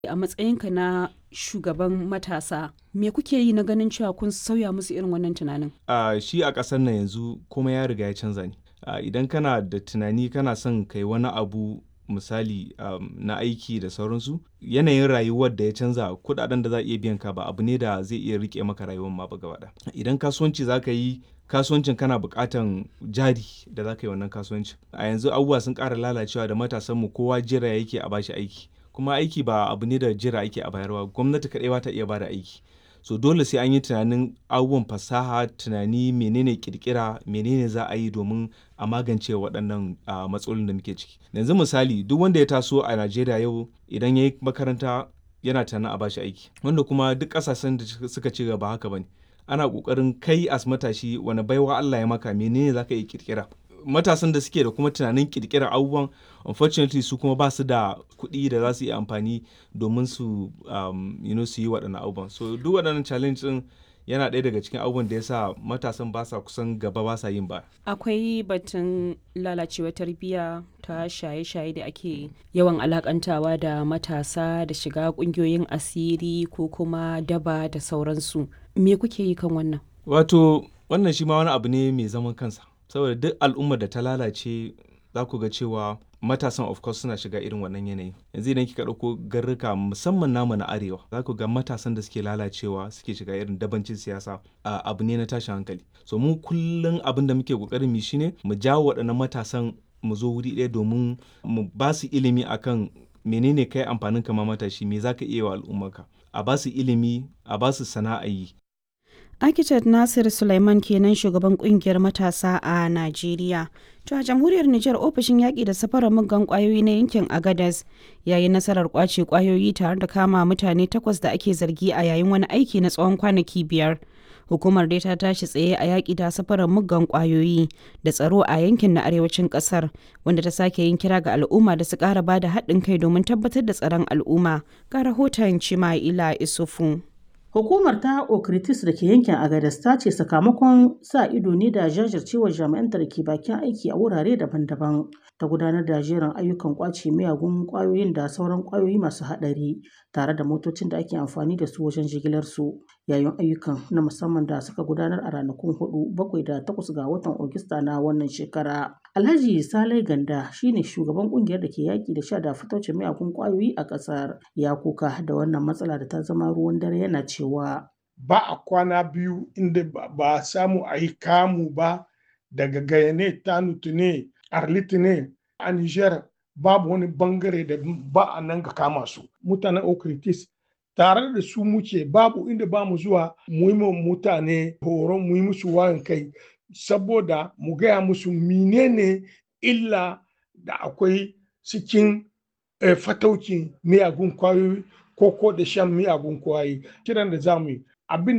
A matsayinka na shugaban matasa, me kuke yi na ganin cewa kun sauya musu irin wannan tunanin? a shi a ƙasar nan yanzu komai ya riga ya canza ne a idan kana da tunani kana son kai wani abu misali um, na aiki da sauransu yanayin rayuwar da ya canza kudaden da za a iya biyan ka ba abu ne da zai iya rike maka rayuwar ma ba gaba ɗaya. idan kasuwanci za ka yi kasuwancin kana buƙatan jari da za ka yi wannan kasuwancin a yanzu abubuwa sun ƙara lalacewa da matasanmu kowa jira yake a bashi aiki kuma aiki ba abu ne da jira ake a bayarwa gwamnati kaɗai ba ta iya bada aiki so dole sai an yi tunanin abubuwan fasaha tunani menene kirkira menene za a yi domin a magance waɗannan uh, matsalolin da muke ciki yanzu misali duk wanda ya taso a najeriya yau idan ya yi makaranta yana tunanin a bashi aiki wanda kuma duk ƙasashen da suka ci gaba haka bane ana ƙoƙarin kai as matashi wani baiwa allah ya maka menene za ka iya kirkira matasan da suke da kuma tunanin kirkirar abubuwan unfortunately su kuma ba su da kuɗi da za su yi amfani domin su um, you know, su yi waɗannan abubuwan so duk waɗannan challenge ɗin yana ɗaya daga cikin abubuwan da ya sa matasan ba sa kusan gaba ba sa yin ba Akwai batun lalacewar tarbiyya ta shaye-shaye da ake yawan alakantawa da matasa da shiga ƙungiyoyin asiri ko kuma daba da sauransu. Me kuke yi kan wannan? wato wannan shi ma wani abu ne mai zaman kansa saboda duk al'ummar da ta lalace za ku ga cewa matasan of course suna shiga irin wannan yanayi yanzu idan kika ɗauko garruka musamman namu na arewa za ku ga matasan da suke lalacewa suke shiga irin dabancin siyasa a abu ne na tashin hankali so mu kullum abin da muke kokarin mu shine mu jawo waɗannan matasan mu zo wuri ɗaya domin mu ba su ilimi akan menene kai amfanin kama matashi me zaka iya wa al'ummarka a ba su ilimi a ba su sana'a yi Architect Nasir Sulaiman kenan shugaban kungiyar matasa a Najeriya. To a jamhuriyar Nijar ofishin yaƙi da safarar muggan ƙwayoyi na yankin Agadez ya yi nasarar ƙwace ƙwayoyi tare da kama mutane takwas da ake zargi a yayin wani aiki na tsawon kwanaki biyar. Hukumar dai ta tashi tsaye a yaƙi da safarar muggan ƙwayoyi da tsaro a yankin na arewacin ƙasar wanda ta sake yin kira ga al'umma da su ƙara ba da haɗin kai domin tabbatar da tsaron al'umma. Ga rahoton Cima'ila Isufu. Hukumar ta Okritis da ke yankin Agadez ta ce sakamakon sa ido ne da jajircewar jami'anta da ke bakin aiki a wurare daban-daban ta gudanar da jerin ayyukan kwace miyagun kwayoyin da sauran kwayoyi masu haɗari tare da motocin da ake amfani da su wajen jigilar su yayin ayyukan na musamman da suka gudanar a ranakun hudu bakwai da takwas ga watan Ogista na wannan shekara. Alhaji Salai Ganda shine shugaban kungiyar da ke yaki da sha da fitocin miyagun kwayoyi a ƙasar ya kuka da wannan matsala da ta zama ruwan dare yana cewa ba a kwana biyu inda ba a samu a yi kamu ba daga gayane tanutu ne arlit ne a niger babu wani bangare da ba a nan ga kama su mutanen okritis tare da su muke babu inda ba mu zuwa mu yi mutane horon mu yi musu wayan kai saboda mu gaya musu menene illa da akwai cikin fataukin miyagun kwayoyi ko ko da shan miyagun kwayoyi kiran da za mu yi abin